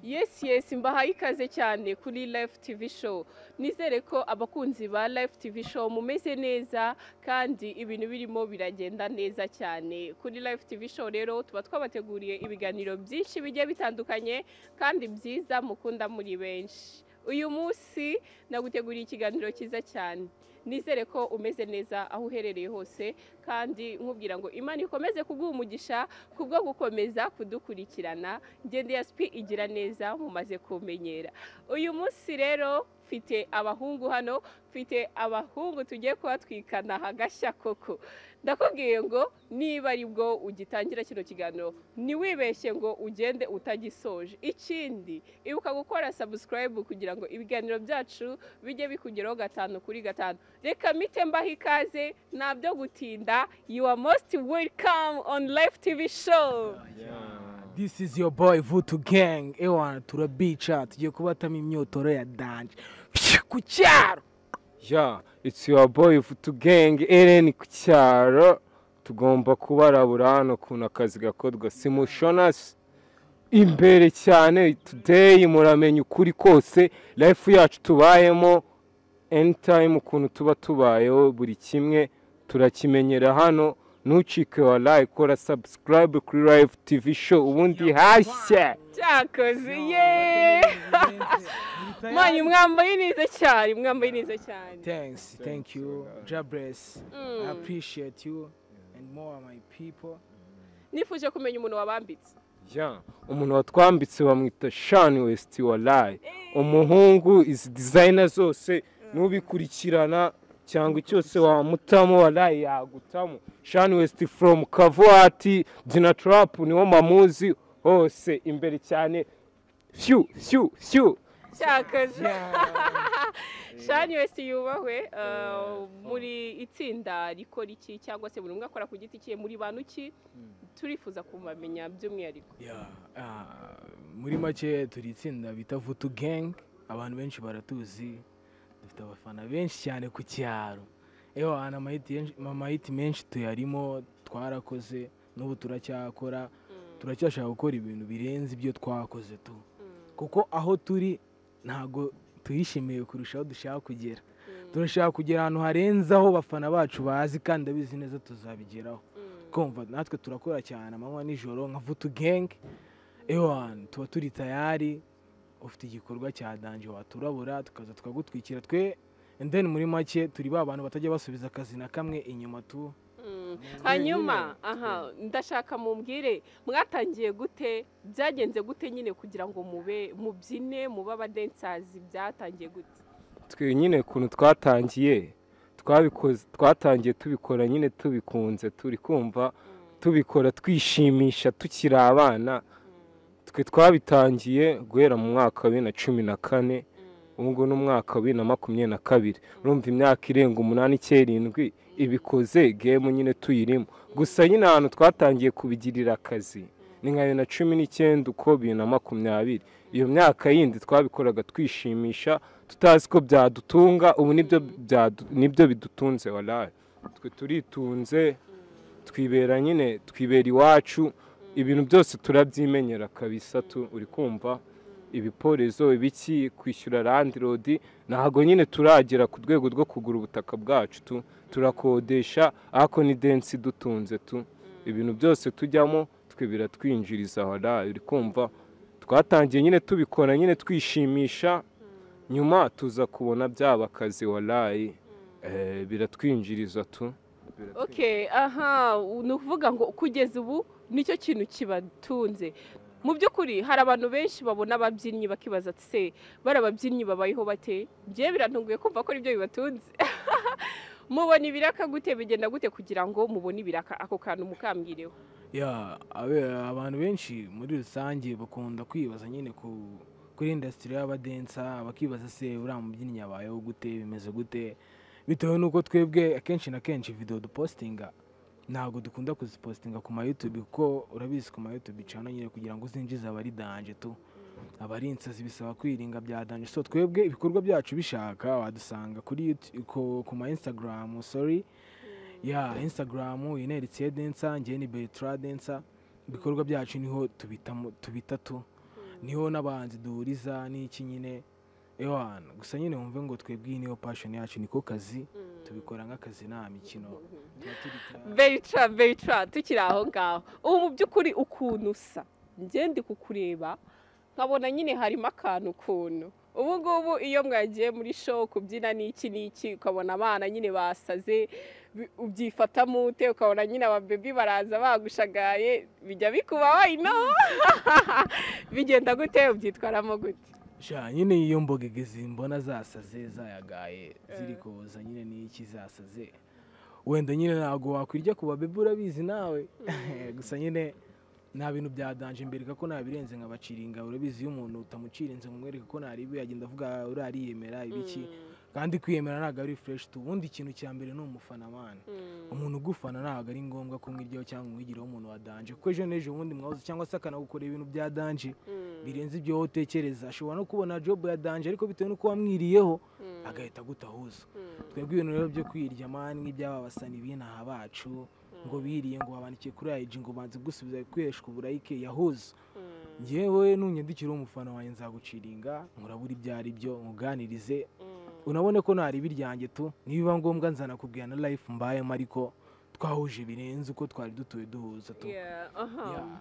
yesi yesi mbahaye ikaze cyane kuri live tv show nizere ko abakunzi ba live tv show mumeze neza kandi ibintu birimo biragenda neza cyane kuri live tv show rero tuba twabateguriye ibiganiro byinshi bigiye bitandukanye kandi byiza mukunda muri benshi uyu munsi naguteguriye ikiganiro cyiza cyane nizere ko umeze neza aho uherereye hose kandi nkubwira ngo imana ikomeze kuguha umugisha kubwo gukomeza kudukurikirana ngende ya sipi igira neza mumaze kumenyera uyu munsi rero mfite abahungu hano mfite abahungu tugiye kubatwikana hagashya koko ndakubwiye ngo niba ari bwo ugitangira kino kiganiro ntiwibeshye ngo ugende utagisoje ikindi ibuka gukora sabusikarayibu kugira ngo ibiganiro byacu bijye bikugeraho gatanu kuri gatanu reka mite mbaho ikaze ntabyo gutinda you are most welcome on live tv show This is your boy Vutu Gang. Ewana turabica tugiye kubatamo imyotoro ya danje. Pshh, Ku cyaro. Yeah, it's your boy Futu Gang Eren ku cyaro. Tugomba kubarabura hano kuntu akazi gakorwa. Simushonas imbere cyane today muramenya ukuri kose life yacu tubayemo anytime ukuntu tuba tubayeho buri kimwe turakimenyera hano ntucike wa like kora subscribe kuri live tv show ubundi hashya cyakoze yeee manyu mwambaye neza cyane mwambaye neza cyane Thanks. Thank you. Jabress. Mm. I appreciate you and more my people. nifuje kumenya umuntu wabambitse Yeah, umuntu watwambitse bamwita Sean West walai umuhungu izi designer zose nubikurikirana cyangwa cyose wamutamo walai yagutamo Sean West from Kavuati Gina Trap niwo mamuzi hose imbere cyane fyu fyu fyu cyakoze shani wese yubahwe eh, muri itsinda rikora iki cyangwa se buri umwe akora ku giti cye muri bantu ki turifuza kumamenya by'umwihariko Yeah. ah, muri make turi itsinda bita Vutu Gang. Abantu benshi baratuzi. Dufite abafana benshi cyane ku cyaro. Ewana amayiti yenshi- amayiti menshi tuyarimo twarakoze n'ubu turacyakora. turacyashaka gukora ibintu birenze ibyo twakoze tu kuko aho turi ntabwo tuyishimiye kurushaho dushaka kugera turashaka kugera ahantu harenze aho abafana bacu bazi kandi abizi neza tuzabigeraho kumva natwe turakora cyane amanywa nijoro nka vutu gengi ewani tuba turi tayari ufite igikorwa cya danje waturabura tukaza tukagutwikira twe and then muri make turi ba bantu batajya basubiza akazi na kamwe inyuma tu Mm. hanyuma aha ndashaka mumbwire mwatangiye gute byagenze gute nyine kugira ngo mube mubyine mube abadensazi byatangiye gute twe nyine ukuntu twatangiye twabikoze twatangiye tubikora nyine tubikunze turi kumva tubikora twishimisha tukiri abana twe twabitangiye guhera mu mwaka wa bibiri na cumi na kane ubu ngubu ni umwaka wa bibiri na makumyabiri na kabiri urumva imyaka irenga umunani icy'irindwi ibikoze gemu nyine tuyirimo gusa nyine ahantu twatangiye kubigirira akazi ni nka bibiri na cumi n'icyenda uko bibiri na makumyabiri iyo myaka yindi twabikoraga twishimisha tutazi ko byadutunga ubu nibyo byadu- nibyo bidutunze waraye twe turitunze twibera nyine twibera iwacu ibintu byose turabyimenyera kabisa tu uri kumva ibiporezo ibiki kwishyura landirodi ntabwo nyine turagera ku rwego rwo kugura ubutaka bwacu tu turakodesha ariko ni densi dutunze tu ibintu byose tujyamo twe biratwinjiriza waraye uri kumva twatangiye nyine tubikora nyine twishimisha nyuma tuza kubona byaba akazi waraye Eh, biratwinjiriza tu okay aha ni ukuvuga ngo kugeza ubu nicyo kintu kibatunze mu by'ukuri hari abantu benshi babona ababyinnyi bakibaza ati se bari ababyinnyi babayeho bate bye biratunguye kumva ko ari byo bibatunze mubona ibiraka gute bigenda gute kugira ngo mubone ibiraka ako kantu mukambwireho ya abe- abantu benshi muri rusange bakunda kwibaza nyine ku kuri indasitiri y'abadensa bakibaza se uriya mubyinnyi yabayeho gute bimeze gute bitewe n'uko twebwe akenshi na kenshi video dupositinga ntabwo dukunda kuzipositinga ku mayutubi kuko urabizi ku mayutubi cana nyine kugira ngo uzinjize abari danje tu abari insazi bisaba kwiringa bya danje so twebwe ibikorwa byacu bishaka wadusanga kuri Youtube- ku- ku ma instagram sorry ya instagram ineretse densa njye ni bertrand densa ibikorwa byacu niho tubitamo tubita tu niho n'abahanzi duhuriza n'iki nyine eho hantu gusa nyine wumve ngo twebwe iyi niyo passion yacu niko kazi tubikora nk'akazi nta mikino Tuba turita- beyica beyica tukiri aho ngaho ubu mu by'ukuri ukuntu usa ngende kukureba nkabona nyine harimo akantu ukuntu ubu ngubu iyo mwagiye muri show kubyina n'iki n'iki ukabona abana nyine basaze bi- ubyifatamo ute ukabona nyine ababebi baraza bagushagaye bijya bikubaho ino bigenda gute ubyitwaramo gute sha nyine iyo mbogegezi mbona zasaze zayagaye ziri koza nyine n'iki zasaze wenda nyine ntabwo wakwirya ku babebi urabizi nawe gusa nyine nta bintu bya danje mbereka ko nabirenze nkabacira ingabo urabizi iyo umuntu utamucirinze ngo umwereke ko ntaribi yagenda avuga urariyemera ibiki kandi kwiyemera ntabwo ari fureshi tu ubundi ikintu cya mbere ni umufana mwana umuntu ugufana ntabwo ari ngombwa ko umwiryaho cyangwa umwigireho umuntu wa danje kuko ejo n'ejo ubundi mwahoze cyangwa se akanagukorera ibintu bya danje birenze ibyo wowe utekereza ashobora no kubona jobu ya danje ariko bitewe n'uko wamwiriyeho agahita agutahuza twebwe ibintu rero byo kwirya mani nk'iby'aba basani b'inaha bacu ngo biriye ngo babandikiye kuri ayiji ngo banze gusubiza gukoreshwa uburayike yahuza ngewe nunyandikiraho umufana wanjye nzaguciringa nkurabura ibyo ari byo nkuganirize unabone ko nta ribi ryanjye tu nibiba ngombwa nzanakubwira na life mbayemo ariko twahuje birenze uko twari dutuye duhuza tu Yeah, aha. Yeah.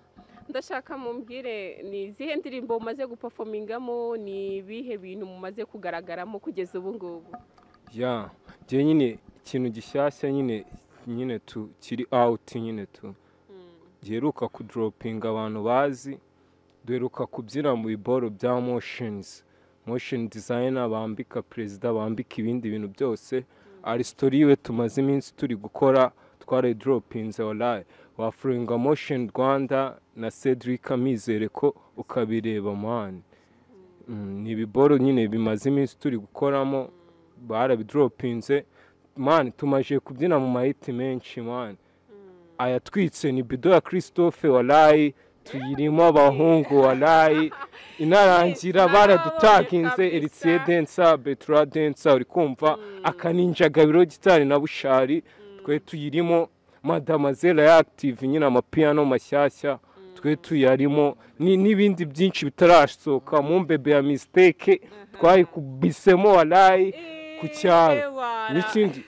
ndashaka mumbwire ni izihe ndirimbo mumaze gupafomingamo ni ibihe bintu mumaze kugaragaramo kugeza ubu ngubu ya njye nyine ikintu gishyashya nyine nyine tu kiri awuti nyine tu giheruka kudoropinga abantu bazi duheruka kubyina mu biboro bya moshenizi mosheni dizayina bambika perezida bambika ibindi bintu byose aristote yiwe tumaze iminsi turi gukora twaraye doropinze oraye wafuringa mosheni rwanda na cedric amizere ko ukabireba mani Mm, ni ibiboro nyine bimaze iminsi turi gukoramo barabidoropinze mani tumaje kubyina mu mahiti menshi mani ayatwitse ni bido ya christophe warayi tuyirimo abahungu warayi inarangira Yes, baradutaginze nababonye eritsiye kabisa. densa betura densa uri kumva akaninja gabiro gitari na bushari twe tuyirimo madamazela ya active nyine amapiyano mashyashya twe tuyarimo ni- n'ibindi byinshi bitarasohoka mu mbebe ya mistake twayikubisemo warayi ku cyaro n'ikindi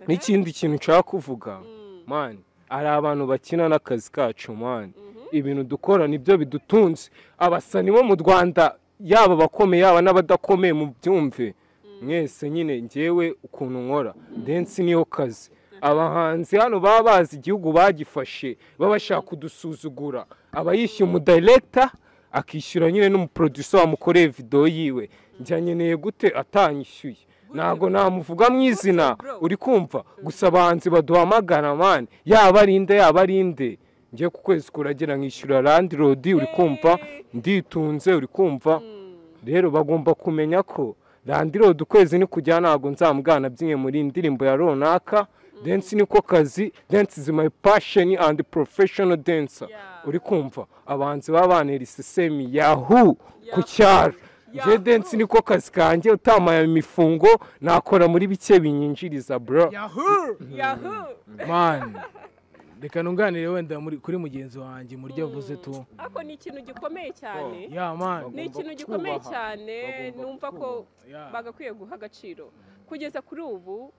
n'ikindi kintu nshaka kuvuga mani hari abantu bakina n'akazi kacu mani ibintu dukora nibyo bidutunze abasani bo mu rwanda yaba abakomeye yaba n'abadakomeye mu byumve mwese nyine ngewe ukuntu nkora densi niyo kazi abahanzi hano baba bazi igihugu bagifashe baba bashaka kudusuzugura aba yishyuye umudirekita akishyura nyine n'umuproducer wamukoreye videwo yiwe njya nkeneye gute atanyishyuye ntabwo namuvuga mu izina uri kumva gusa abahanzi baduhamagara mani yaba ari inde yaba ari inde njye ku kwezi kuragera nkishyura randi rodi uri kumva nditunze uri kumva rero bagomba kumenya ko randirodi ukwezi nikujya ntabwo nzamugana byimwe muri iyi ndirimbo ya runaka densi niko kazi densi is my passion and professional dancer Yeah. uri kumva abahanzi baba bantera isisemi yahu ku cyaro Yahoo. njye densi niko kazi kanjye utamaye imifungo nakora muri bike binyinjiriza bro yahoo yahu mani reka nunganire wenda muri- kuri mugenzi wanjye mu ryo avuze tu ako ni ikintu gikomeye cyane ya mani ni Bagomba ikintu gikomeye kubaha. cyane Bagomba numva ko Yeah. bagakwiye guha agaciro kugeza kuri ubu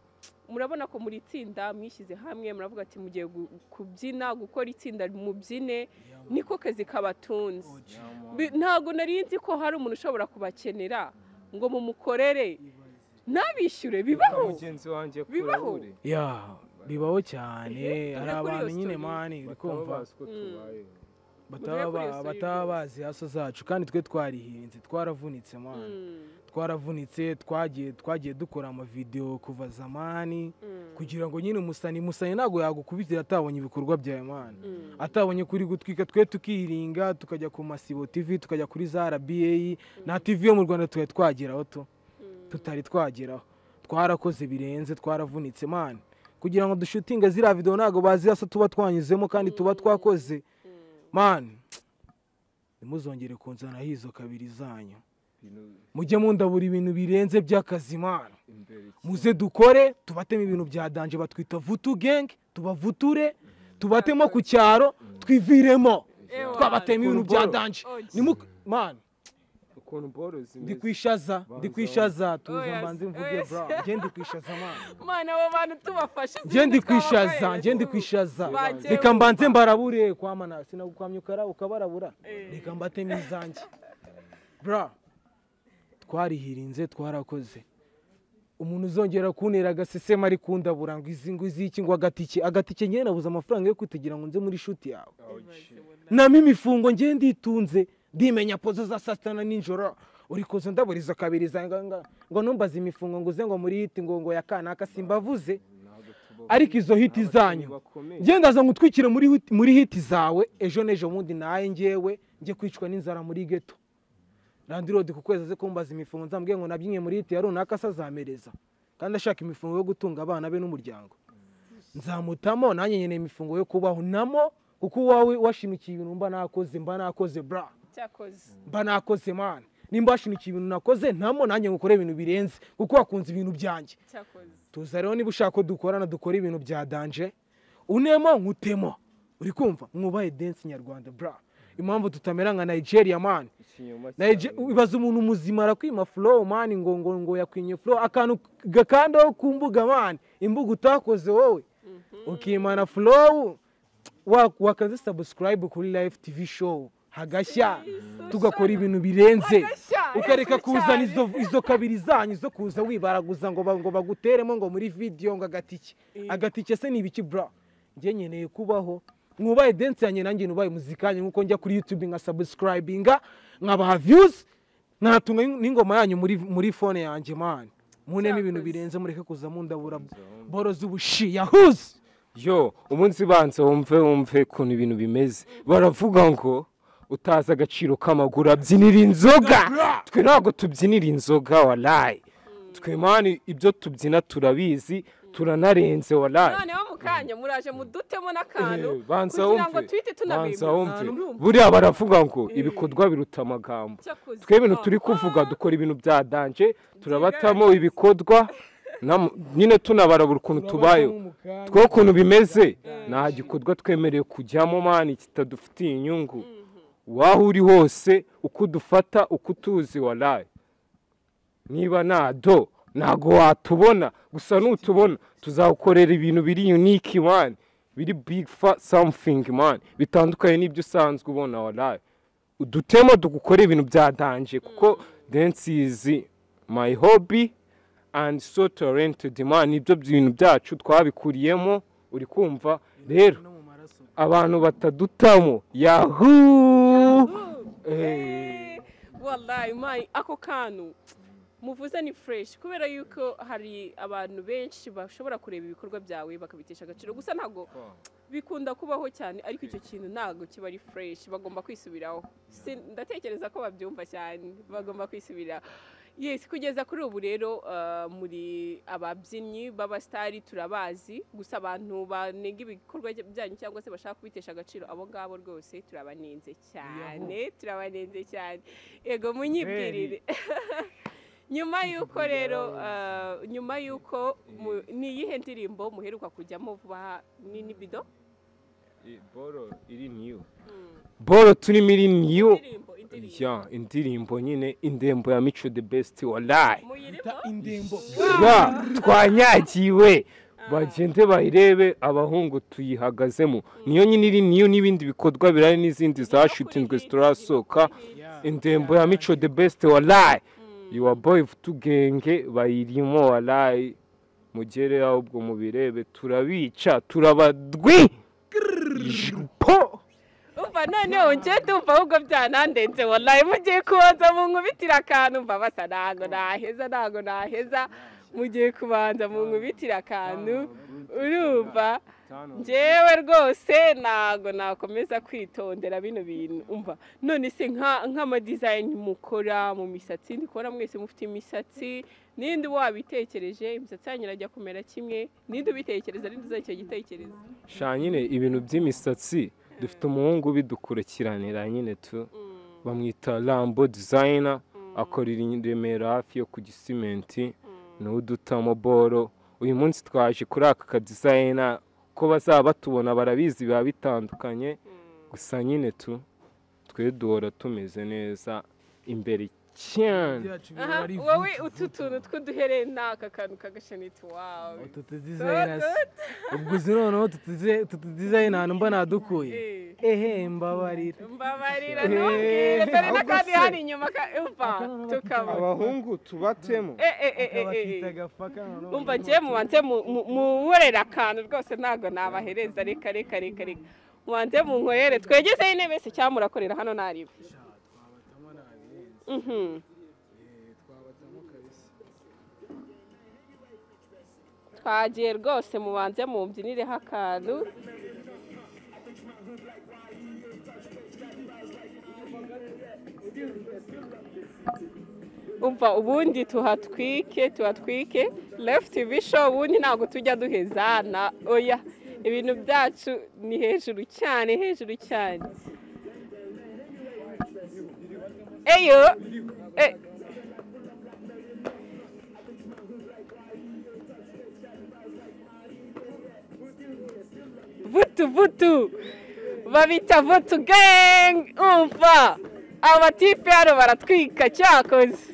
murabona ko muri tsinda mwishyize hamwe muravuga ati mugiye gu- kubyina gukora itsinda mubyine niko kazi kabatunze Bi- ntabwo nari nzi ko hari umuntu ushobora kubakenera ngo mumukorere ntabishyure bibaho mugenzi wanjye Bibaho. kurabure ya bibaho cyane Ehe, hari tujya kuri iyo abantu nyine story. mani uri kumva Tujya kuri iyo bataba story bataba rwose. bazi haso zacu kandi twe twarihinze twaravunitse mani twaravunitse twagiye twagiye dukora amavidewo kuva zamani kugira ngo nyine umusani musani ntabwo yagukubitira atabonye ibikorwa bya mani atabonye kuri gutwika twe tukiringa tukajya ku masibo tv tukajya kuri za rba na tv yo mu rwanda twari twageraho tu tutari twageraho twarakoze birenze twaravunitse mani kugira ngo dushutinge ziriya videwo ntabwo bazi hasi tuba twanyuzemo kandi tuba twakoze mani ntimuzongere kunzanaho izo kabiri zanyu mujye mundabura ibintu birenze by'akazi mani muze dukore tubatemo ibintu bya danje batwita vutu gengi tubavuture tubatemo ku cyaro twiviremo twabatemo ibintu bya danje Nimu- mani ukuntu boro ndi zimeze kwishaza ndi kwishaza Oh, tuza yes. mbanze Oh, mvuge yes. bra njye ndi kwishaza mani mana abo bantu tubafashe njye ndi izindi kwishaza twabakoreye, njye ndi tu- kwishaza bagiye reka mbanze bumva. mbarabure kwamana sinagukwamya ukara ukabarabura Eh. reka mbatemo izanjye bra twarihirinze twarakoze umuntu uzongera kuntera agasesema ari kundabura ngo izi ngo iziki ngo agatike agatike njye nabuze amafaranga yo kutugira ngo nze muri shuti yawe namo imifungo njye nditunze ndimenya pozo za saa sita na nijoro uri kuza ndaburiza kabiriza ngo- ngo- ngo numbaze imifungo ngo uze ngo muri hiti ngo ngo ya kanaka simbavuze ariko izo hiti zanyu njye ndaza ngo utwikire muri hit- muri hiti zawe ejo n'ejo bundi naye ngewe njye kwicwa n'inzara muri geto randirodi ku kwezi aze kumbaza imifungo nzamubwira ngo nabyinye muri hiti ya runaka se azamereza kandi ashaka imifungo yo gutunga abana be n'umuryango nzamutamo nanjye nkeneye imifungo yo kubaho namo kuko uwawe washimikiye ibintu mba nakoze mba nakoze bra cyakoze mba nakoze mani nimba washimikiye ibintu nakoze namo nanjye ngukore ibintu birenze kuko wakunze ibintu byanjye cyakoze tuza rero niba ushaka ko dukorana dukora ibintu bya danje unemo nkutemo uri kumva mwubahe densi nyarwanda bra impamvu tutamera nka nigeria mani Naije- ibaza umuntu muzima arakwima flow mani ngo ngo ngo yakwinye flow akantu gakandaho ku mbuga mani imbuga utakoze wowe ukimana flow wa- wakaze subscribe kuri live tv show hagashya tugakora ibintu birenze Hagashya, ukareka hejuru kuzana cyane. izo izo kabiri zanyu zo kuza wibaraguza ngo ba- ngo baguteremo ngo muri video ngo agatike agatike se ni ibiki bra njye nkeneye kubaho mwubaye dance yanjye nanjye nubaye muzika yanjye nkuko njya kuri youtube nka subscribinga nkabaha views natunga n'ingoma yanyu muri muri phone yanjye man munemo ibintu Cyakoze. birenze mureke kuza mundabura boro z'ubushi yahuze yo umunsi banza wumve wumve ukuntu ibintu bimeze baravuga ngo utazi agaciro k'amaguru abyinira inzoga twe ntabwo tubyinira inzoga warayi twe mani ibyo tubyina turabizi turanarenze warayi noneho mu kanya muraje mudutemo n'akantu Eh, banza kugira ngo wumve, tuhite banza tunabimenya wumve Urumva? buriya baravuga ngo ibikorwa biruta amagambo Cyakoze. twe ibintu turi Ah, kuvuga dukora ibintu bya danje turabatamo ibikorwa nam- nyine tunabarabura ukuntu tubayeho two ukuntu bimeze nta gikorwa twemerewe kujyamo mani kitadufitiye inyungu waho uri hose uko udufata uko utuzi waraye niba nta do ntago watubona gusa nutubona tuzakorera ibintu biri unike mani biri big fa something mani bitandukanye n'ibyo usanzwe ubona waraye udutemo dukore ibintu byadanje kuko dance is my hobby and so talented man nibyo bintu byacu twabikuriyemo uri kumva rero abantu batadutamo yahoo Eh, Eh, wallahi mayi ako kantu muvuze ni fresh kubera yuko hari abantu benshi bashobora kureba ibikorwa byawe bakabitesha agaciro gusa ntabwo bikunda kubaho cyane ariko icyo kintu ntabwo kiba ari fresh bagomba kwisubiraho Si- ndatekereza ko babyumva cyane bagomba kwisubiraho yes kugeza kuri ubu rero ah, muri ababyinnyi b'abasitari turabazi gusa abantu banenga ibikorwa byanyu cyangwa se bashaka kubitesha agaciro abo ngabo rwose turabanenze cyane turabanenze cyane yego munyibwirire nyuma y'uko rero ah, nyuma y'uko mu- ni iyihe ndirimbo muheruka kujyamo vuba aha? ni nibido boro iri niyo boro turimo iri niyo indirimbo indirimbo ya indirimbo nyine indembo ya mico the best wallahi muyirimo indembo ya twanyagiwe bagende bayirebe abahungu tuyihagazemo niyo nyine iri niyo n'ibindi bikorwa birari n'izindi zashutinzwe zitarasohoka indembo ya mico the best walayi yuwa boyi tugenge bayirimo walayi mugere ahubwo mubirebe turabica turabadwi Jipo! umva noneho njye ndumva ahubwo byanandenze wallahi mugiye kubanza munkubitire akantu mva basa ntago naheza ntago naheza mugiye kubanza munkubitire akantu urumva njyewe rwose ntago nakomeza kwitondera bino bintu umva none se nka nk'amadizayini mukora mu misatsi ndi kubona mwese mufite imisatsi ninde wabitekereje imisatsi yanyu irajya kumera kimwe ninde ubitekereza ninde uzajya icyo gitekerezo sha nyine ibintu by'imisatsi dufite umuhungu ubidukurikiranira nyine tu bamwita rambo dizayina akorera i remera hafi yo ku gisimenti niwe udutamo boro uyu munsi twaje kuri aka kadizayina ko bazaba batubona barabizi biba bitandukanye gusa nyine tu twe duhora tumeze neza imbere cyane byacu aha bihora ari wowe utu vutu, vutu. tuntu tw'uduherena aka kantu kagashanitse wawe Utu tudizayinasi ubwo uzi noneho tutudizayina ahantu mba nadukuye ehe mbabarira mbabarira Eh, ntubwire dore ahubwo n'akandi se. hano inyuma ka uva Akana tukaba abahungu tubatemo Eh, eh, eh, eh, eh. akabakita gafaka noneho umva njye mubanze mu- mu- munkorere akantu rwose ntabwo nabahereza reka reka reka reka mubanze munkorere twegezeho intebe se cyangwa murakorera hano ntareba twabatamo nabirenze Mhm. Eh, twabatamo kabisa twagiye rwose mubanze mubyinireho akantu umva ubundi tuhatwike tuhatwike left bisho ubundi ntabwo tujya duheza na oya ibintu byacu ni hejuru cyane hejuru cyane eyo eh. vutu vutu babita vutu gang umva amatipe hano baratwika cyakoze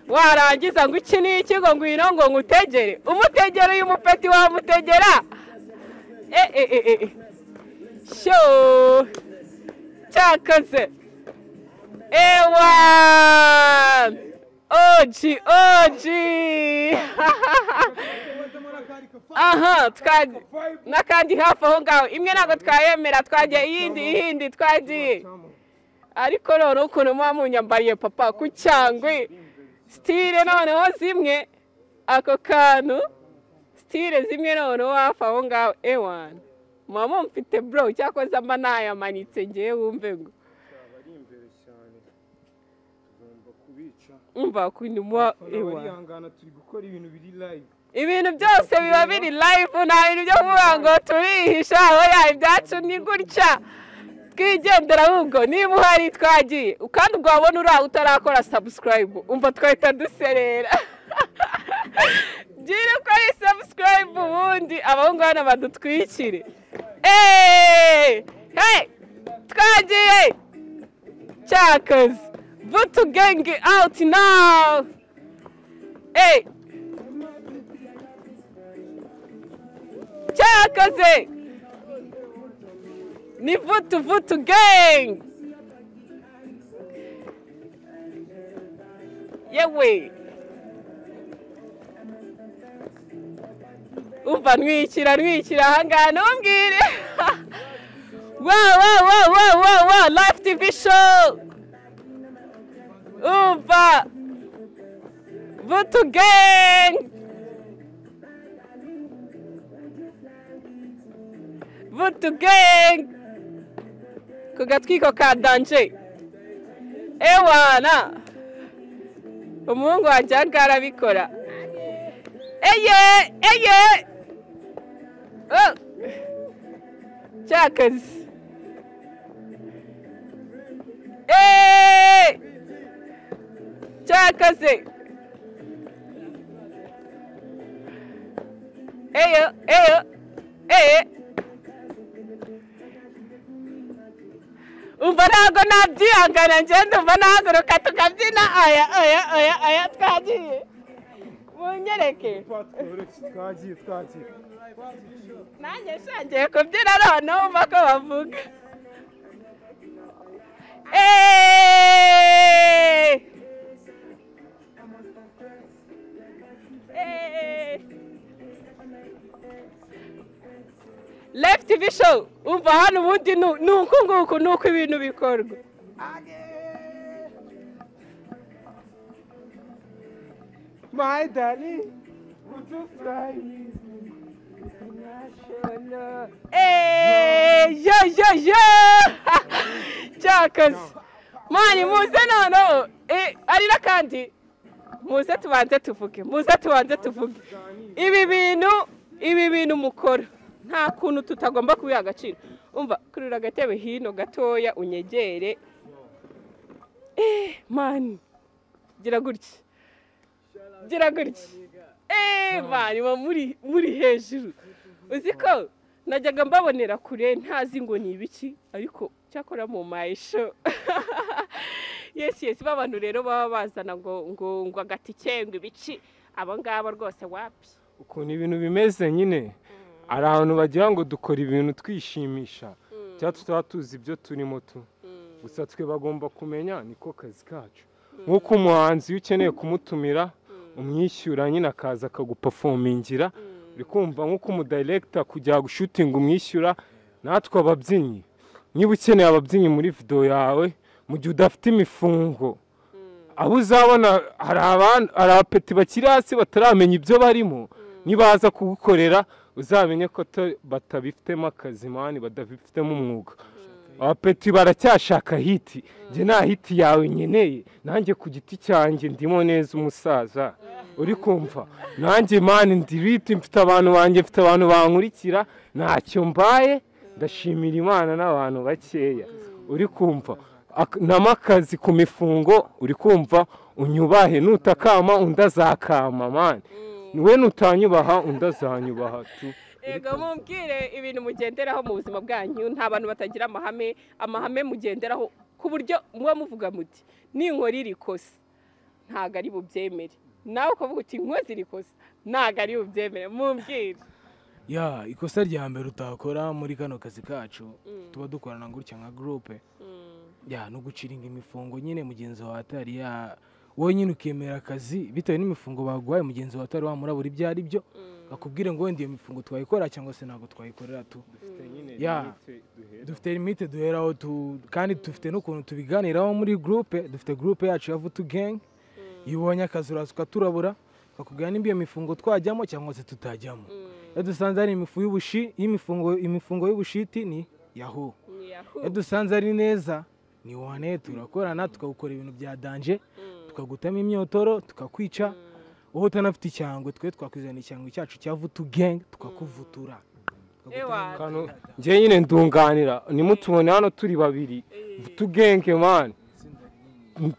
warangiza ngo iki ni iki ngo ngwino ngo ngutegere umutegere uyu mupeti wamutegera e e e e e. sho cyakoze ewa oji oji aha twagiye n'akandi hafi aho ngaho imwe ntabwo twayemera twagiye iyindi iyindi twagiye ariko noneho ukuntu muba munyambariye papa ku cyangwe sitire noneho zimwe ako kantu sitire zimwe noneho hafi aho ngaho ewani muba mumfite bro cyakoze mba nayamanitse ngewe wumve ngo ari imbere cyane tugomba kubica umva ukuntu muba ewani barihangana turi gukora ibintu biri live ibintu byose biba biri live nta bintu byo kuvuga ngo turihisha oya ibyacu ni gutya twigendera ahubwo niba uhari twagiye kandi ubwo wabona uri aho utarakora subscribe umva twahita duserera gira ukore subscribe ubundi abahungu hano badutwikire eee hey twagiye cyakoze vutu gengi awuti nawu eee cyakoze ni vutu vutu gang yewe umva ntwikira ntwikira ahangaha ntumbwire wa wa wa wa wa wa life tv show umva vutu gang vutu gang ku gatwiko ka danje ewana umuhungu wanjye aha ngaha arabikora eye eye Oh! cyakazi eee cyakaze eyo eyo eye umva ntabwo nabyihangana ngenda umva nahaguruka tukabyina aya aya aya aya twagiye munyereke twatworoshye twagiye twagiye nanjye nshangiye kubyina noneho umva ko bavuga Eeeeeee! Eeeeeee! Left TV show umva hano ubundi nu- ni uku nguku ni uko ibintu bikorwa my darling would you fly with me international Eeeeeee! Yo yo yo! Cyakoze! Mani muze noneho! Eh, ari n'akandi! Muze tubanze tuvuge, muze tubanze tuvuge. Ibi bintu, ibi bintu mukora. Nta kuntu tutagomba kubiha agaciro. Umva, kurira agatebe hino gatoya unyegere. Eh, mani. Gira gutya. Gira gutya. Eh, mani, muri muri hejuru. Uzi ko najyaga mbabonera kure ntazi ngo ni ibiki ariko cyakora mu mayisho yesi yesi b'abantu rero baba bazana ngo ngo ngo agatike ngo ibiki abo ngabo rwose wapi ukuntu ibintu bimeze nyine hari ahantu bagira ngo dukora ibintu twishimisha cyangwa tutaba tuzi ibyo turimo tu gusa twe bagomba kumenya niko kazi kacu nk'uko umuhanzi iyo ukeneye kumutumira umwishyura nyine akaza akagupafomingira uri kumva nk'uko umudayiregita kujya gushutinga umwishyura natwe ababyinnyi niba ukeneye ababyinnyi muri video yawe mu gihe udafite imifungo abo uzabona hari abandi hari abapeti bakiri hasi bataramenya ibyo barimo nibaza kugukorera uzamenye ko to- batabifitemo akazi mani badafitemo umwuga abapeti baracyashaka hiti njye nta hiti yawe nkeneye nanjye ku giti cyanjye ndimo neza umusaza uri kumva nanjye mani ndi biti mfite abantu banjye mfite abantu bankurikira ntacyo mbaye ndashimira imana n'abantu bakeya uri kumva Ak- nama akazi ku mifungo uri kumva unyubahe nutakama undi azakama mani we nutanyubaha undi azanyubaha tu yego mubwire ibintu mugenderaho mu buzima bwanyu nta bantu batagira amahame amahame mugenderaho ku buryo muba muvuga muti ninkora iri kosa ntabwo ari bubyemere nawe ukavuga uti inkozi iri kosa ntabwo ari bubyemere mubwire ya ikosa rya mbere utakora muri kano kazi kacu tuba dukorana gutya nka gurupe ya no guciringa imifungo nyine mugenzi wawe atari ya wowe nyine ukemera akazi bitewe n'imifungo baguhaye mugenzi wawe atari wamurabura ibyo ari byo akubwire ngo wenda iyo mifungo twayikora cyangwa se ntabwo twayikorera tu Ya. dufite limite duheraho tu kandi dufite n'ukuntu tubiganiraho muri gurupe dufite gurupe yacu ya vutu gengi iyo ubonye akazi uraza ukaturabura bakubwira nimba iyo mifungo twajyamo cyangwa se tutajyamo iyo dusanze hari imifu y'ubushi y'imifungo imifungo y'ubushiti ni yaho Ni yahu. iyo dusanze ari neza ni wane turakorana tukagukora ibintu bya danje Mm. tukagutamo imyotoro tukakwica wowe utanafite icyangwe twe twakwizana icyangwe cyacu cya vutu gengi tukakuvutura Ewa. Kano, njye nyine ndunganira nimutubone hano turi babiri tugenge mani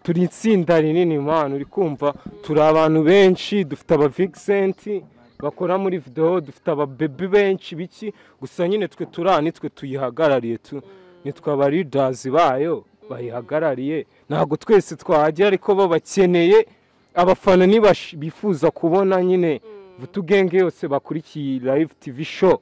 turi itsinda rinini mani uri kumva turi abantu benshi dufite aba Vincent bakora muri video dufite aba baby benshi biki gusa nyine twe turi nitwe tuyihagarariye tu nitwe aba leaders bayo bayihagarariye ntabwo twese twahagera ariko bo bakeneye abafana nibash- bifuza kubona nyine vutugenge yose bakurikiye live tv show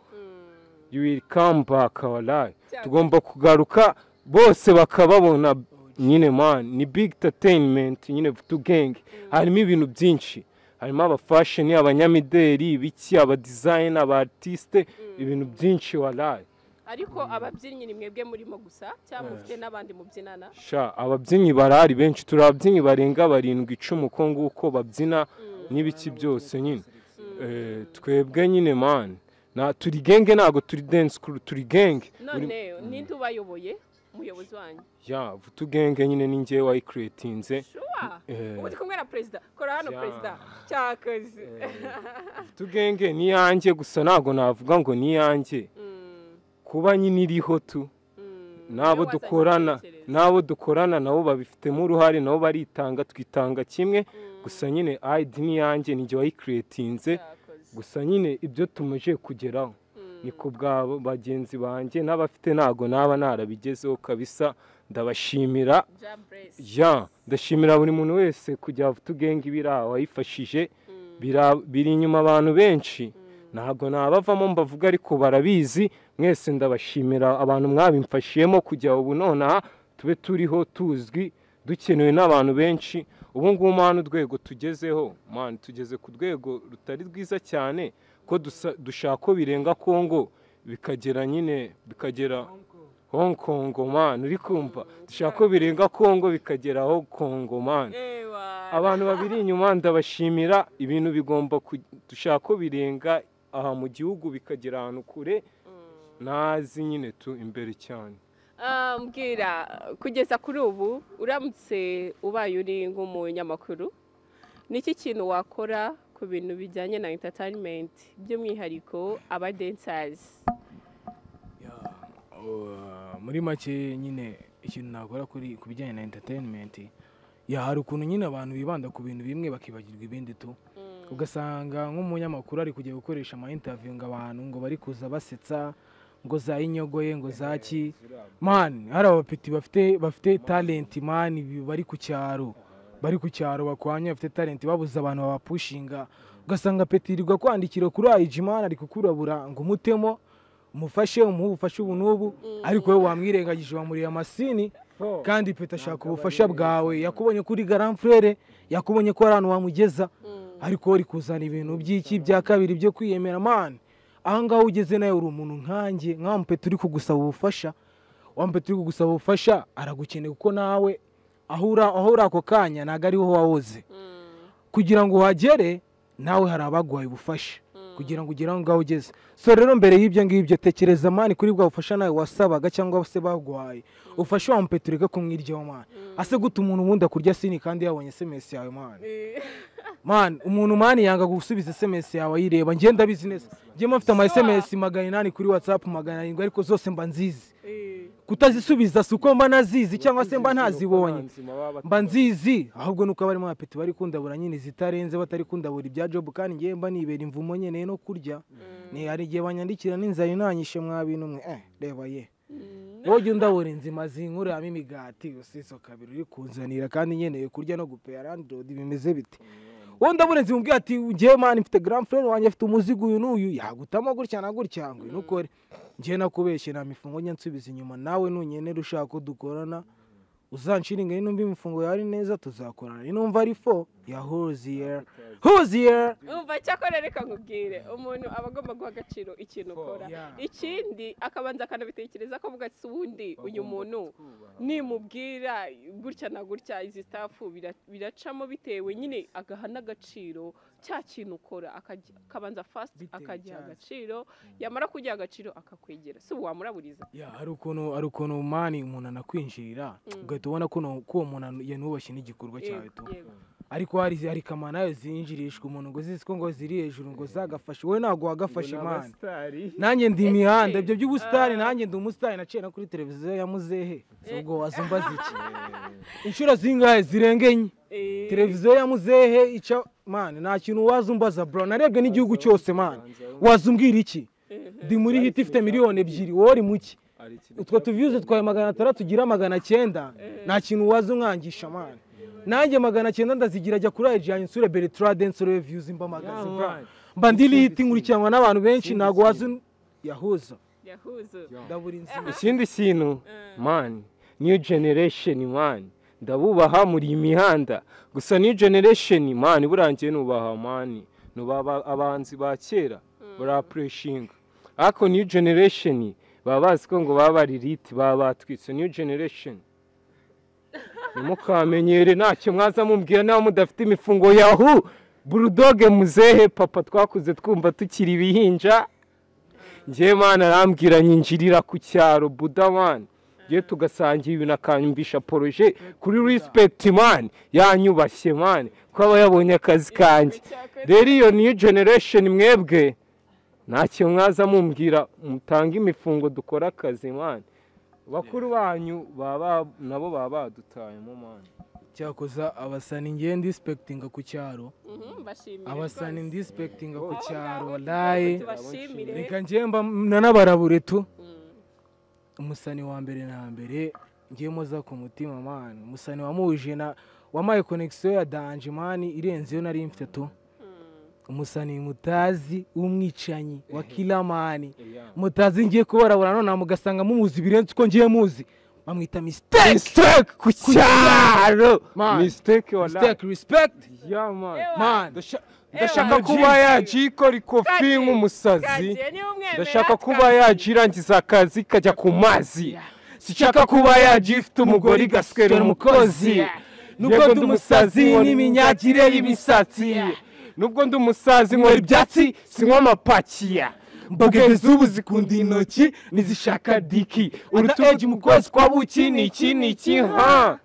you will come back our life Cyane. tugomba kugaruka bose bakababona nyine man ni big entertainment nyine vutugenge harimo ibintu byinshi harimo abafashoni abanyamideri ibiki abadizayini abaartiste ibintu byinshi waraye ariko ababyinnyi ni mwebwe murimo gusa cyangwa mufite n'abandi mubyinana sha ababyinnyi barahari benshi turi ababyinnyi barenga barindwi icumi uko nguko babyina n'ibiki byose nyine Eh, twebwe nyine man na turi genge ntabwo turi dance crew turi genge none ninde ubayoboye umuyobozi wanyu ya vutugenge nyine ni njyewe wayikeretinze shuwa Eh. ubu ndi kumwe na perezida kora hano Ya. perezida cyakoze vutugenge ni iyanjye gusa ntabwo navuga ngo ni iyanjye Mm, kuba nyine iriho tu mm. n'abo Iyo wazanye dukorana igitekerezo. n'abo dukorana nabo babifitemo uruhare nabo baritanga twitanga kimwe gusa nyine ayidi ni iyanjye ni njye wayikeretinze Cyakoze. gusa nyine ibyo tumaze kugeraho Mm. ni ku bwa bagenzi banjye n'abafite ntabwo naba narabigezeho kabisa ndabashimira Ja Blaise. ya ndashimira buri muntu wese kujya tugenge ibiraha wayifashije Bira- biri inyuma abantu benshi ntabwo nabavamo mbavuga ariko barabizi mwese ndabashimira abantu mwabimfashiyemo kujya ubu nonaha tube turiho tuzwi dukenewe n'abantu benshi ubu ngubu mpano urwego tugezeho mani tugeze ku rwego rutari rwiza cyane ko dusa- dushaka ko birenga kongo bikagera nyine bikagera Hong Kong man uri kumva dushaka ko birenga Kongo bikagera Hong Kong man Ewa. abantu babiri inyuma ndabashimira ibintu bigomba ku- dushaka ko birenga aha mu gihugu bikagera ahantu kure ntazi nyine tu imbere cyane Ah, mbwira kugeza kuri ubu uramutse ubaye uri nk'umunyamakuru niki kintu wakora ku bintu bijyanye na entertainment by'umwihariko aba dancers Ya, uh, muri make nyine ikintu nakora kuri ku bijyanye na entertainment ya hari ukuntu nyine abantu bibanda ku bintu bimwe bakibagirwa ibindi tu ugasanga nk'umunyamakuru ari kujya gukoresha ama interview ngo abantu ngo bari kuza basetsa ngo za inyogoye ngo za ki mani hari abapeti bafite bafite talenti mani bi- bari ku cyaro bari ku cyaro bakwanya bafite talenti babuze abantu babapushinga ugasanga petirirwa kwandikira kuri ayijimani ari kukurabura ngo umutemo umufashe umuhe ubufashe ubu n'ubu ariko wowe wamwirengagije wamuriye amasini kandi peta ashaka ubufasha bwawe yakubonye kuri garamfurere yakubonye ko hari ahantu wamugeza ariko uri kuzana ibintu by'iki bya kabiri byo kwiyemera mani ahangaha ugeze nawe uri umuntu nkanjye nkampeta uri kugusaba ubufasha wampeta uri kugusaba ubufasha aragukeneye kuko nawe aho ura- aho uri ako kanya ntabwo ariho wawoze kugira ngo uhagere nawe hari abaguhaye ubufasha kugira ngo ugere aho ngaho ugeze so rero mbere y'ibyo ngibyo tekereza mani kuri bwa bufasha nawe wasabaga cyangwa se baguhaye ufashe wa mpeto ureke kumwiryaho mani ase guta umuntu ubundi akurya sini kandi yabonye sms yawe mani mani umuntu mani yanga gusubiza sms yawe ayireba ngenda abizi neza njye mba mfite ama sms magana inani kuri whatsapp magana arindwi ariko zose mba nzizi kutazisubiza si uko mba nazizi cyangwa se mba ntazibonye mba nzizi ahubwo nuko abarimo abapeti bari kundabura nyine izitarenze batari kundabura ibya jobu kandi ngewe mba nibera imvumo nyine no kurya ni hari igihe banyandikira n'inzara inanyishe mwa bintu mwe eh reba ye wowe ujya undabura inzima zinkuramo imigati usizo kabiri uri kunzanira kandi nkeneye kurya no gupera landlord bimeze bite wowe ndabura inzima ubwira ati ngewe mani mfite grand frere wanjye afite umuzigo uyu n'uyu yagutamo gutya na gutya ngo uyu nukore njye nakubeshye nta mifungo njya nsubiza inyuma nawe nunyenera ushaka ko dukorana uzanshiringa ni numva imifungo yawe ari neza tuzakorana ni numva ari fo ya hoziyera hoziyera umva cyakora reka nkubwire umuntu aba agomba guha agaciro ikintu ukora Yeah. ikindi akabanza akanabitekereza ko avuga ati ubundi uyu muntu nimubwira gutya na gutya izi stafu bira- biracamo bitewe nyine agaha n'agaciro cya kintu ukora akaji- akabanza fasiti Bitewe akagiha cyazo. agaciro yamara kugiha agaciro akakwegera si ubu wamuraburiza ya hari ukuntu hari ukuntu mani umuntu anakwinjirira ugahita ubona ko uno- ko uwo muntu anu- yanubashye n'igikorwa cyawe Yego, tu yego. ariko hari hari kamana nayo zinjirishwa umuntu ngo zizi ko ngo ziri hejuru ngo zagafashe wowe ntabwo wagafashe mani nanjye ndi imihanda ibyo by'ubusitani nanjye ndi umusitani naciye no kuri televiziyo ya muzehe Si ubwo wazumva ziki inshuro zingahe zirenga enye Eh, televiziyo ya muzehe ica mani nta kintu wazumbaza bro narebwe n'igihugu cyose mani wazumbwira iki ndi muri hiti ifite miliyoni ebyiri wowe uri muki utwo tuviyuze twawe magana atandatu ugira magana cyenda nta kintu waza umwangisha mani nanjye magana cyenda ndazigira ajya kuri ayijyanye nsure beritrade nsure viyuzi mbamagaze Yeah, bra man. mba ndi hiti nkurikiranwa n'abantu benshi ntabwo waza un- yahuza yahuze ndabura inzu ikindi kintu mani niyo generesheni mani ndabubaha muri iyi mihanda gusa niyo generesheni mani burangiye nubaha mani nubaha abanzi ba kera barapureshinga ariko niyo generesheni baba bazi ko ngo baba bari riti baba batwitse niyo generesheni nimukamenyere ntacyo mwaza mubwira nawe mudafite imifungo yahu burudoge muzehe papa twakuze twumva tukiri ibihinja njye mana arambwira nyinjirira ku cyaro buda mani njye tugasangira ibintu akanyumvisha poroje kuri rispect mani yanyubashye mani ko aba yabonye akazi kanjye rero iyo niyo generation mwebwe ntacyo mwaza mumbwira mutange imifungo dukore akazi mani bakuru banyu baba nabo baba badutayemo mani cyakoza abasani ngewe ndisipekitinga ku cyaro Mhm, bashimire abasani rwose. ndisipekitinga ku Abo cyaro ngabo walayi tubashimire. reka ngewe mba nanabarabure tu Mm. umusani wa mbere na mbere ngewe moza ku mutima mani umusani wamuhuje na wamaye konegisiyo ya danje mani irenze iyo nari mfite tu umusani mutazi w'umwicanyi wa kiramani mutazi ngiye kubarabura nonaha mugasanga mumuzi birenze uko ngiye muzi bamwita misiteke mistake ku cyaro Man. mistake wala misiteke risipegiti ya man Ewa, mani ndashaka Ewa, kuba Jim. yajikora ikofi Kaje, nk'umusazi kaje, niba umwemera, ndashaka kuba kaje. yajirangiza akazi kajya ku mazi sichaka kuba yajifite umugore igasikera umukozi nubwo ndi umusazi nkora iminyagire y'imisatsi nubwo ndi umusazi nkora ibyatsi sinywa amapakiya mbogeje z'ubu zikunda intoki ntizishaka diki urutugu mu kwezi kwa buki ni iki ni iki ha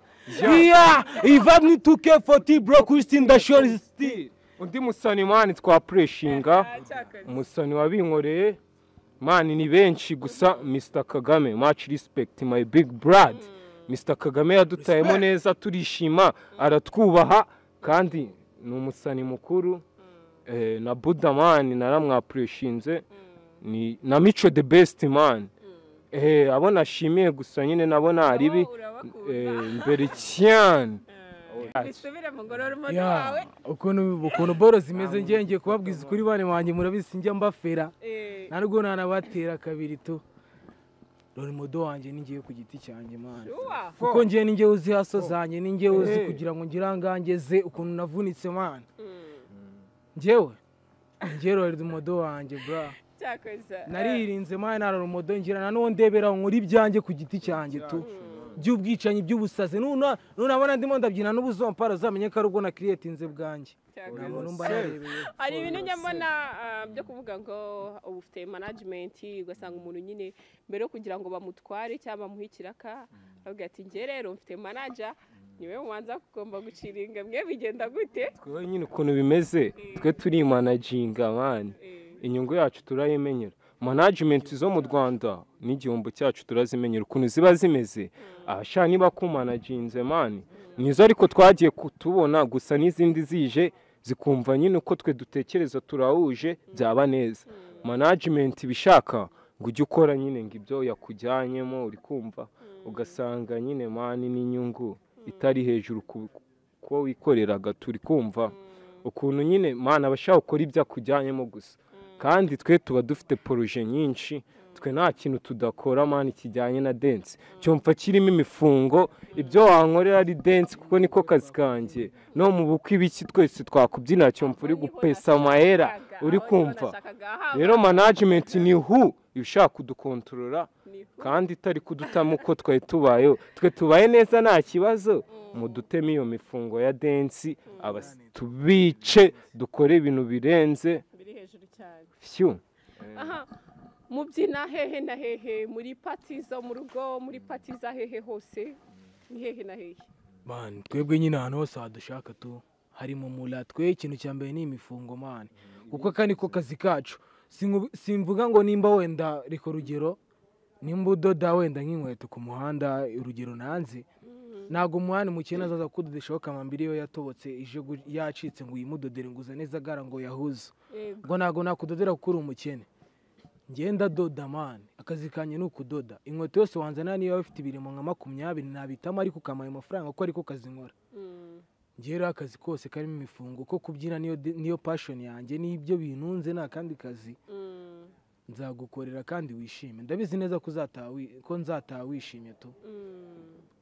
iya ivamwe tuke foti bro kristin dashori sitiri undi musani mani twapureshinga Ah, cyakazi. umusani wabinkoreye mani ni benshi gusa mr kagame much respect my big brad mr kagame yadutayemo neza turishima aratwubaha kandi ni umusani mukuru eh, na buda mani naramwapureshinze ni na mico the best man eh abo nashimiye gusa nyine nabona hari ibi eh, mbere cyane bisubire mu ngororamo Ya, rwawe ukuntu ukuntu boro zimeze ngiye ngiye kubabwiza ukuri bane wanjye murabizi njya mbafera Eh, narwo nanabatera kabiri tu ruri mudo wanjye ni ngiye ku giti cyanjye mwana shuwa kuko ngiye ni ngiye uzi haso zanjye ni ngiye uzi Eh. kugira ngo ngira angangeze ukuntu navunitse mwana Mm, ngewe ngewe ruri rumodo wanjye bra cyakoze naririnze mwana nara rumodo ngira na nuwo ndebera nkora ibyanjye ku giti cyanjye tu by'ubwicanyi by'ubusazi nuna nunabona ndimo ndabyina n'ubuzompara uzamenye ko ari ubwo nakiriyetinze bwanjye Cyakoze. nabona mba narebeye hari ibintu njya mbona ah, byo kuvuga ngo ubu ufite manajimenti ugasanga umuntu nyine mbere yo kugira ngo bamutware cyangwa bamuhe ikiraka aravuga ati njye rero mfite manaja niwe mubanza kugomba gucira inga mwe bigenda gute twe nyine ukuntu bimeze twe turimanaginga mani Eh, inyungu yacu turayimenyera manajimenti zo mu rwanda n'igihombo cyacu turazimenyera ukuntu ziba zimeze abashaka niba kumanaginze mani nizo ariko twagiye kutubona gusa n'izindi zije zikumva nyine uko twe dutekereza turahuje byaba neza manajimenti ibishaka ngo ujye ukora nyine ngo ibyo yakujyanyemo uri kumva ugasanga nyine mani n'inyungu itari hejuru ku- kuko wikoreraga turi kumva ukuntu nyine mani abashaka gukora ibyo akujyanyemo gusa kandi twe tuba dufite poroje nyinshi twe nta kintu tudakora mani kijyanye na densi cyumva kirimo imifungo ibyo wankorera ari densi kuko niko kazi kanjye no mu bukwe ibiki twese twakubyinira cyumva uri aho niho gupesa amahera nashakaga, uri aho niho kumva nashakaga, aha rero manajimenti ni hu ibishaka kudukontorora ni- kandi itari kudutamo uko twari tubayeho twe tubaye neza nta kibazo muduteme iyo mifungo ya densi abas- tubice dukore ibintu birenze biri hejuru cyane fyu aha mubyina hehe na hehe muri pati zo mu rugo muri pati za hehe hose ni hehe na hehe mani twebwe nyine ahantu hose hadushaka tu hari mu mura twe ikintu cya mbere ni imifungo mani kuko aka niko kazi kacu Singu- simvuga ngo nimba wenda reka urugero nimba udoda wenda nk'inkweto ku muhanda urugero nanze ntabwo umuhanda mukene azaza kudodesha amambiri yo yatobotse ije gu- yacitse ngo uyimudodere ngo uzane izagara ngo yahuze Yego. ubwo ntabwo nakudodera kuko uri umukene ngenda doda mani akazi kanjye ni ukudoda inkweto yose wanzana niba bifite ibirimo nka makumyabiri nabitamo ariko ukamaye amafaranga kuko ariko kazi nkora Mm. njyewe rero akazi kose karimo imifungo ko kubyina niyo de- niyo pashoni yanjye n'ibyo bintunze nta kandi kazi Mm. nzagukorera kandi wishime ndabizi neza ko uzataha wi- ko nzataha wishimye tu Mm.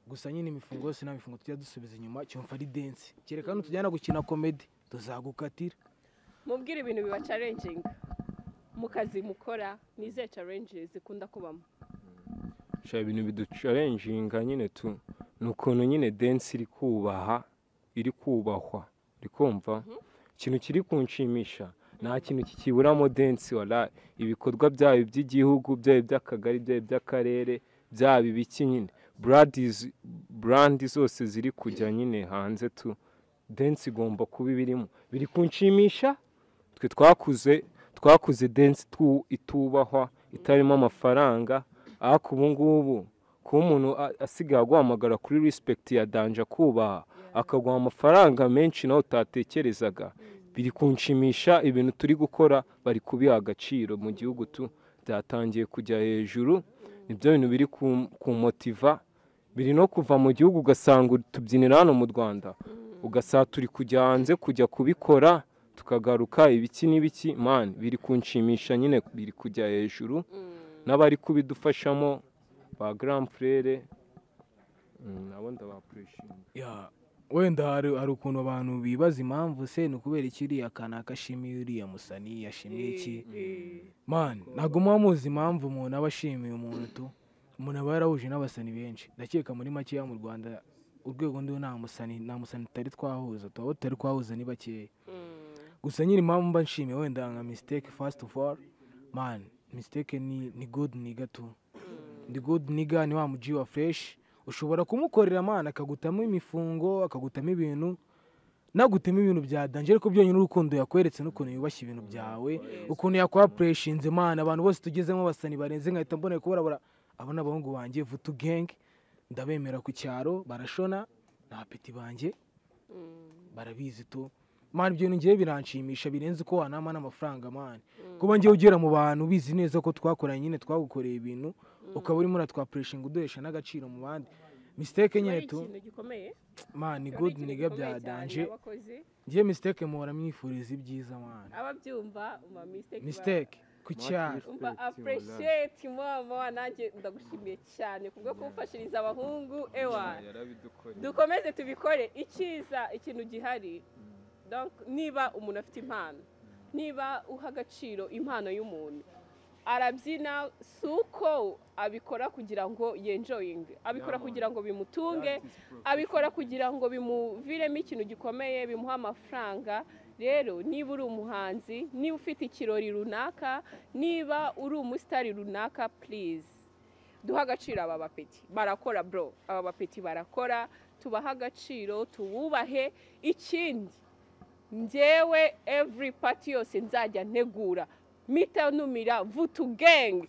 gusa nyine imifungo yose nta mifungo tujya dusubiza inyuma cyumva ari densi kereka nutujyana gukina komedi tuzagukatira mubwire ibintu biba carenjinga mu kazi mukora ni izihe carenje zikunda kubamo sha ibintu biducarenjinga nyine tu ni ukuntu nyine densi iri kubaha iri kubahwa uri kumva ikintu kiri kunshimisha nta kintu kikiburamo densi wala ibikorwa byaba iby'igihugu byaba iby'akagari byaba iby'akarere byaba ibiki nyine buradizi burandi zose ziri kujya nyine hanze tu densi igomba kuba ibirimo biri kunshimisha twe twakuze twakuze densi tu- itubahwa itarimo amafaranga ariko ubu ngubu kuba umuntu a- asigaye aguhamagara kuri rispekiti ya danje akubaha akaguha amafaranga menshi nawe utatekerezaga biri kunshimisha ibintu turi gukora bari kubiha agaciro mu gihugu tu byatangiye kujya hejuru nibyo bintu biri kum- kumotiva biri no kuva mu gihugu ugasanga tubyinira hano mu rwanda ugasanga turi kujya hanze kujya kubikora tukagaruka ibiki n'ibiki mani biri kunshimisha nyine biri kujya hejuru n'abari kubidufashamo ba grand frere Mm, nabo ndabapurishimira Ya, wenda hari hari ukuntu abantu bibaza impamvu se ni ukubera iki uriya kana kashimiye uriya musani yashimiye iki mani ntabwo muba muzi impamvu umuntu aba ashimiye umuntu tu umuntu aba yarahuje n'abasani benshi ndakeka muri makeya mu rwanda urwego ndiho nta musani nta musani tutari twahuza tuba tutari twahuza ni bakeya gusa nyine impamvu mba nshimiye wenda nka mistake first of all man mistake ni ni good niga tu ni good niga ni wa muji wa fresh ushobora kumukorera man akagutamo imifungo akagutamo ibintu nagutema ibintu bya danje ariko byonyine urukundo yakweretse n'ukuntu yubashye ibintu byawe ukuntu yakwapureshinze man abantu bose tugezemo basani barenze nkahita mboneye kubara bara abo ni abahungu banjye vutu gang ndabemera ku cyaro barashona ni apeti banjye barabizi tu mani ibyo ngewe biranshimisha birenze uko wanama n'amafaranga mani kuba ngewe ugera mu bantu ubizi neza ko twakoranye nyine twagukoreye ibintu ukaba urimo uratwapureshinga uduhesha n'agaciro mu bandi misiteke nyine tu ikintu gikomeye mani Aba ari gudu ikintu niga gikomeye cyane, byadanje abakozi ngewe misiteke muhora mwifuriza ibyiza mani ababyumva umva mistake ba- misiteke ku cyaro umva appreciate mama nanjye ndagushimiye cyane kubwo kuwufashiriza abahungu ewa dukomeze tubikore icyiza ikintu gihari Donc, niba umuntu afite impano niba uha agaciro impano y'umuntu arabyina si uko abikora kugira ngo yenjoyinge abikora kugira ngo bimutunge abikora kugira ngo bimuviremo ikintu gikomeye bimuhe amafaranga rero niba uri umuhanzi niba ufite ikirori runaka niba uri umusitari runaka please duha agaciro aba bapeti barakora bro aba bapeti barakora tubahe agaciro tububahe ikindi njyewe every party yose nzajya ntegura mita numira vutu gang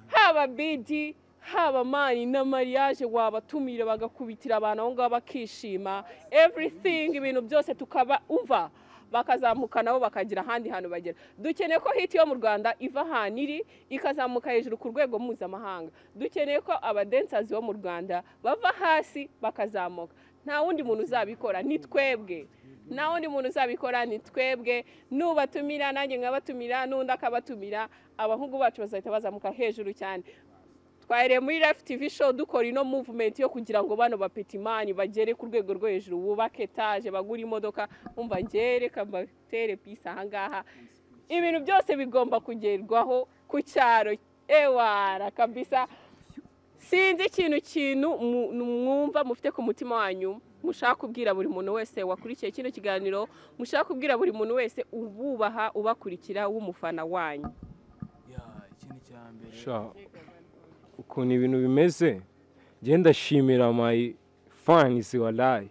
haba bidi haba mani na mariage wabatumira bagakubitira abantu aho ngaho bakishima everything ibintu byose tukaba umva bakazamuka nabo bakagira ahandi hantu bagera dukeneye ko hiti yo mu rwanda iva ahantu iri ikazamuka hejuru ku rwego mpuzamahanga dukeneye ko abadensazi bo mu rwanda bava hasi bakazamuka nta wundi muntu uzabikora ni twebwe nta wundi muntu uzabikora ni twebwe nubatumira nanjye nkabatumira n'undi akabatumira abahungu bacu bazahita bazamuka hejuru cyane twahereye muri Life TV show dukora ino movement yo kugira ngo bano bapetimani bagere ku rwego rwo hejuru bubake etaje bagure imodoka umva ngere kambatere pisi ahangaha ibintu byose bigomba kugerwaho ku cyaro ewara kabisa sinzi ikintu kintu mu- mwumva mufite ku mutima wanyu mushaka kubwira buri muntu wese wakurikiye kino kiganiro mushaka kubwira buri muntu wese ububaha ubakurikira w'umufana wanyu Ya, ikintu cya mbere sha ukuntu ibintu bimeze njye ndashimira my fans walayi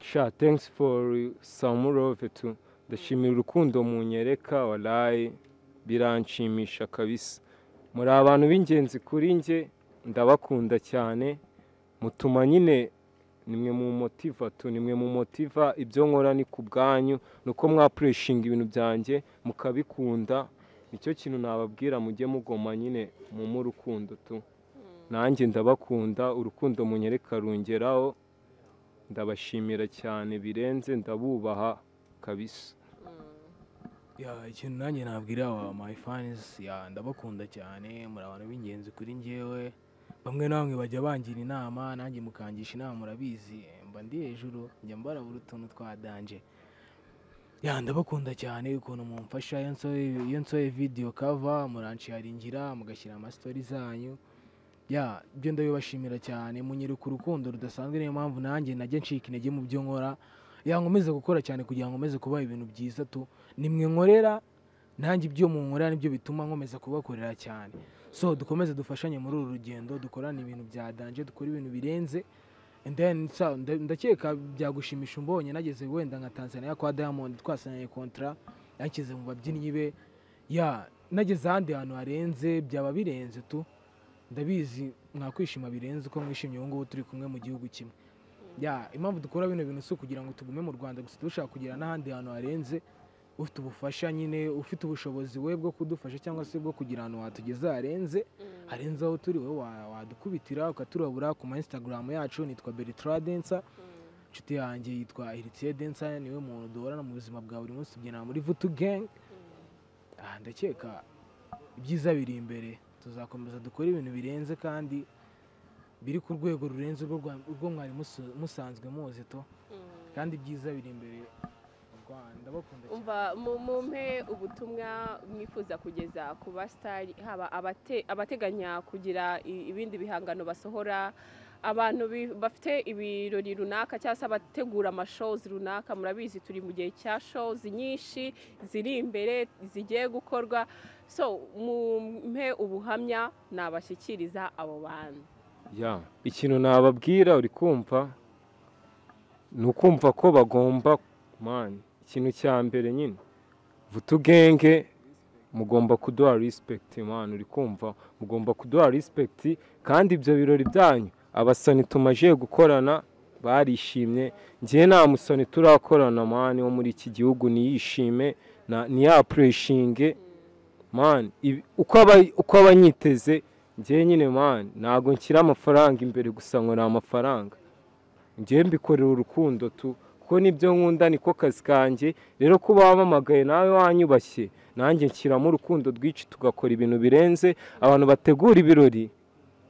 sha thanks for some love tu ndashimira urukundo munyereka walayi biranshimisha kabisa muri abantu b'ingenzi kuri njye ndabakunda cyane mutuma nyine nimwe mu motiva tu nimwe mu motiva ibyo nkora ni ku bwanyu ni uko mwapureshinga ibintu byanjye mukabikunda nicyo kintu nababwira mujye mugoma nyine mumu urukundo tu nanjye ndabakunda urukundo munyereka rungeraho ndabashimira cyane birenze ndabubaha kabisa Ya, ikintu nanjye nabwira aba my fans ya ndabakunda cyane muri abantu b'ingenzi kuri njyewe bamwe na bamwe bajya bangira inama nanjye mukangisha inama murabizi mba ndi hejuru njya mbarabura utuntu twa danje ya ndabakunda cyane ukuntu mumfasha iyo nsohoye- iyo nsohoye video cover muransharingira mugashyira amastori zanyu ya ibyo ndabibashimira cyane munyereka urukundo rudasanzwe niyo mpamvu nanjye najya ncika intege mu byo nkora yankomeze gukora cyane kugira ngo nkomeze kubaha ibintu byiza tu nimwe nkorera nanjye ibyo munkorera nibyo bituma nkomeza kubakorera cyane so dukomeze dufashanye muri uru rugendo dukorane ibintu bya danje dukore ibintu birenze And then, sa- nda- ndakeka byagushimisha umbonye nageze wenda nka tanzania kwa diamond twasinyanye kontra yanshyize mu babyinnyi be ya nageze ahandi hantu harenze byaba birenze tu ndabizi mwakwishima birenze uko mwishimye ubu ngubu turi kumwe mu gihugu kimwe ya impamvu dukora bino bintu si ukugira ngo tugume mu rwanda gusa dushaka kugira n'ahandi hantu harenze ufite ubufasha nyine ufite ubushobozi we bwo kudufasha cyangwa se bwo kugira ahantu watugeza harenze harenze aho turi wowe wa- wadukubitira ukaturabura ku ma instagram yacu nitwa beritra densa inshuti yanjye yitwa heritiye densa niwe muntu duhorana mu buzima bwa buri munsi tubyinana muri vutu gang Ah, ndakeka ibyiza biri imbere tuzakomeza dukore ibintu birenze kandi biri ku rwego rurenze urwo rwa- urwo mwari musu- musanzwe muzi to kandi ibyiza biri imbere mu rwanda bakunda cyane umva mu- mumpe ubutumwa mwifuza kugeza ku basitari haba abate- abateganya kugira i- ibindi bihangano basohora abantu bi- bafite ibirori runaka cyangwa se abategura amashows runaka murabizi turi mu gihe cya shows nyinshi ziri imbere zigiye gukorwa so mumpe ubuhamya nabashyikiriza abo bantu ya ikintu nababwira uri kumva ni ukumva ko bagomba mani ikintu cya mbere nyine vutugenge mugomba kuduha rispegiti mani uri kumva mugomba kuduha rispegiti kandi ibyo birori byanyu abasani tumaje gukorana barishimye njyewe nta musoni turakorana mani wo muri iki gihugu niyishime na- niyapureshinge mani ibi- uko aba- uko abanyiteze njyewe nyine mani ntabwo nshyira amafaranga imbere gusa ngo ni amafaranga njyewe mbikorera urukundo tu kuko nibyo nkunda niko kazi kanjye rero ko wamamagaye nawe wanyubashye nanjye nshyiramo urukundo rwinshi tugakora ibintu birenze abantu bategura ibirori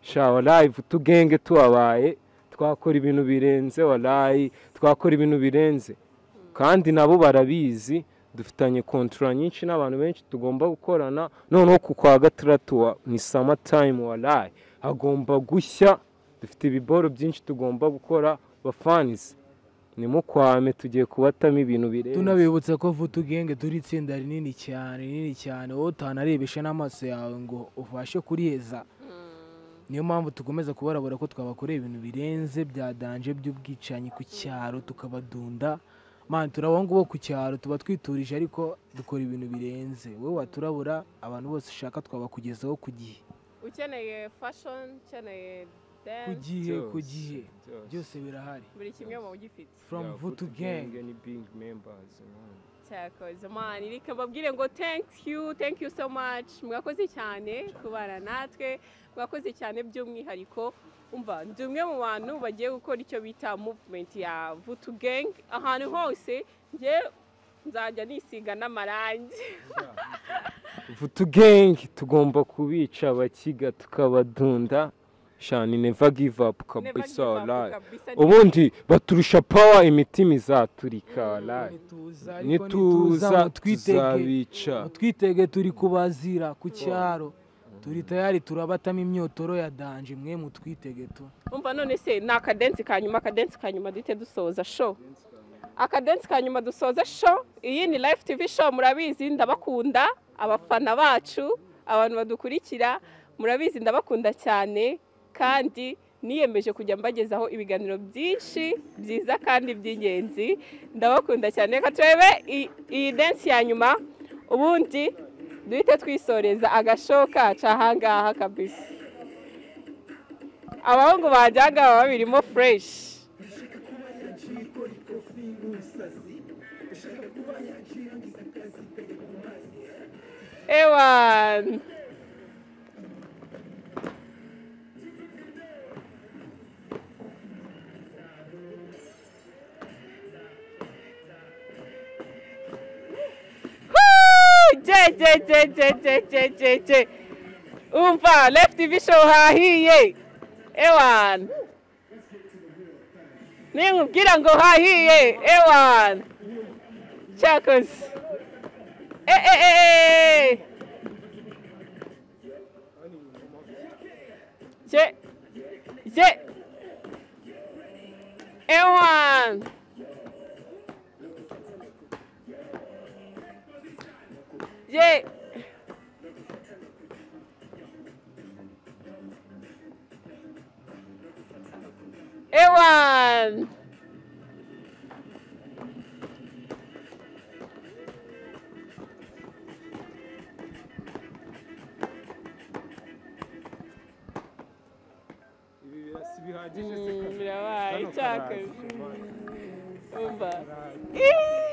sha warayivu tugenge tubabaye twakora ibintu birenze warayi twakora ibintu birenze kandi nabo barabizi dufitanye kontura nyinshi n'abantu benshi tugomba gukorana noneho ku kwa gatandatu wa- ni sama tayimu warayi hagomba gushya dufite ibiboro byinshi tugomba gukora bafanizi nimukwame tugiye kubatamo ibintu birenze tunabibutsa ko vutugenge turi itsinda rinini cyane rinini cyane wowe utanarebesha n'amaso yawe ngo ubashe kuriheza niyo mpamvu dukomeza kubarabura ko twabakorera ibintu birenze bya danje by'ubwicanyi ku cyaro tukabadunda mani turabonga bo ku cyaro tuba twiturije ariko dukora ibintu birenze wowe waturabura abantu bose ushaka twabakugezaho ku gihe ukeneye fashoni ukeneye ku dance gihe ku Byose, gihe byose. byose birahari buri kimwe mu gifite from vutugenge ni being members man. cyakoze mani reka mbabwire ngo thank you thank you so much mwakoze cyane kubana natwe mwakoze cyane by'umwihariko umva ndi umwe mu bantu bagiye gukora icyo bita movement ya vutu gang ahantu hose njye nzajya nisiga n'amarangi vutugenge tugomba kubica abakiga tukabadunda shani neva give up Never give kabisa up, walayi kabisa. ubundi baturusha pawa imitima izaturika walayi nituza ariko nituza nituza mutwitege tuzabica twitege turi kubazira ku cyaro turi tayari turabatamo imyotoro ya danje mwe mutwitege tu umva none se ni akadensi ka nyuma akadensi ka nyuma duhite dusoza show akadensi ka nyuma dusoza show iyi ni live tv show murabizi ndabakunda abafana bacu abantu badukurikira murabizi ndabakunda cyane kandi niyemeje kujya mbagezaho ibiganiro byinshi byiza kandi by'ingenzi ndabakunda cyane reka turebe i- iyi densi ya nyuma ubundi duhite twisoreza agashow kacu ahangaha kabisa abahungu banjye aha ngaha baba babirimo fureshi ewan Woo! je je je je je je je je umva left vision hahiye ewan ninkubwira ngo hahiye ewan cyakoze Eh, eh, eh, eh. je je ewan Yeah. Ewan. Mm, birabaye, cyakoze. Umva. Ih!